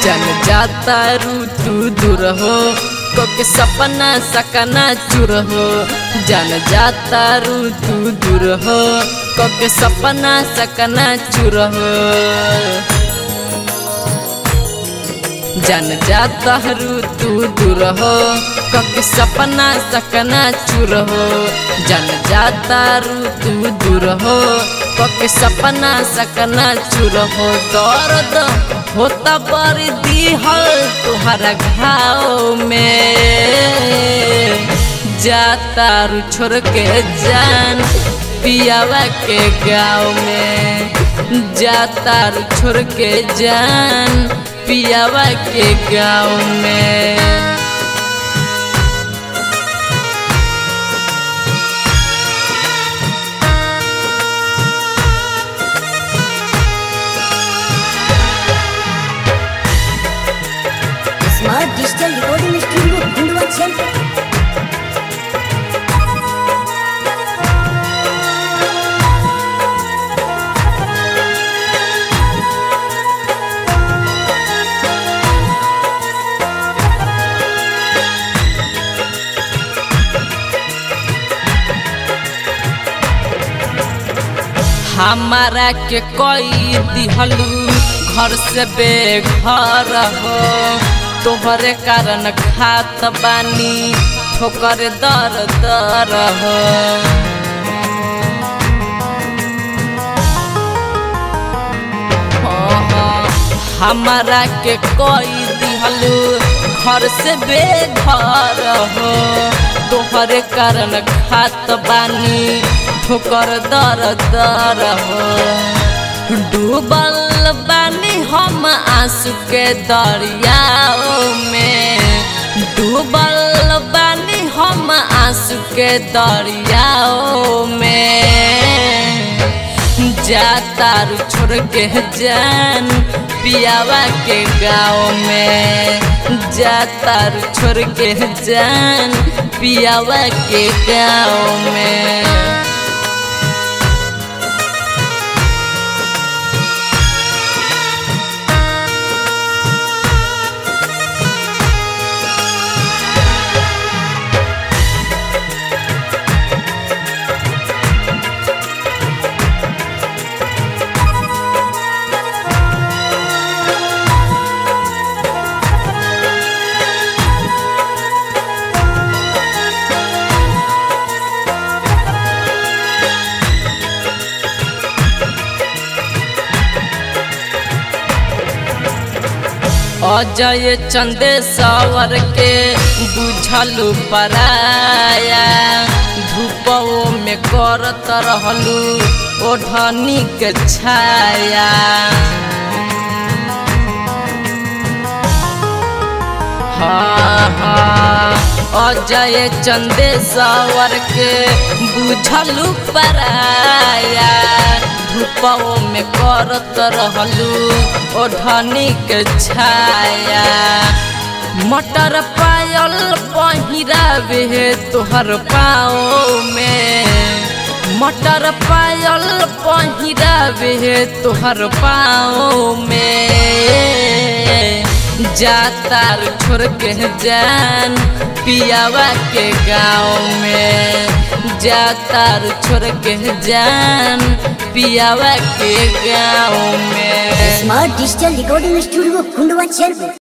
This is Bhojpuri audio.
जन जाता रू तू दूर हो कोके सपना सकना चूर हो जन जाता रू तू दूर हो कोके सपना सकना चूर हो जन जाता रू तू दूर हो कक सपना सकना चूर हो जन जाता रू तू दूर हो कक सपना सकना चूर हो दर्द होता बर दिहल तुहरा घाव में जाता रू छोड़ के जान पियावा के गाँव में जाता रू छोड़ के जान पियावा के गाँव में smart digital recording studio Khandwa centre हमारा के कोई दिहलू घर से बेघर हो तोहरे कारण खात बानी ठोकर दर दर हो हमारा के कोई दिहलू घर से बेघर हो तोहरे कारण खात बानी ठोकर दर दर हो डूबल बानी हम आंसू के दरियाओ में डूबल बानी हम आंसू के दरियाओ में जाता रू छोड़ के जान पियावा के गाँव में जाता रू छोड़ के जान पियावा के गाँव में अजय चंदे सवर के बुझलू पराया धूपो में करत रहलू ओढ़नी के छाया हाँ हाँ अजय चंदे सवर के बुझलू पराया धूपो में करत रहलू ओढ़नी के छाया मटर पायल पहिरावे तोहर पाओ में मटर पायल पहिरावे तोहर पाओ में जाता छोड़ के जान पियावा के गाँव में जाता छोड़ के जान पियावा के गाँव में smart digital recording studio Khandwa centre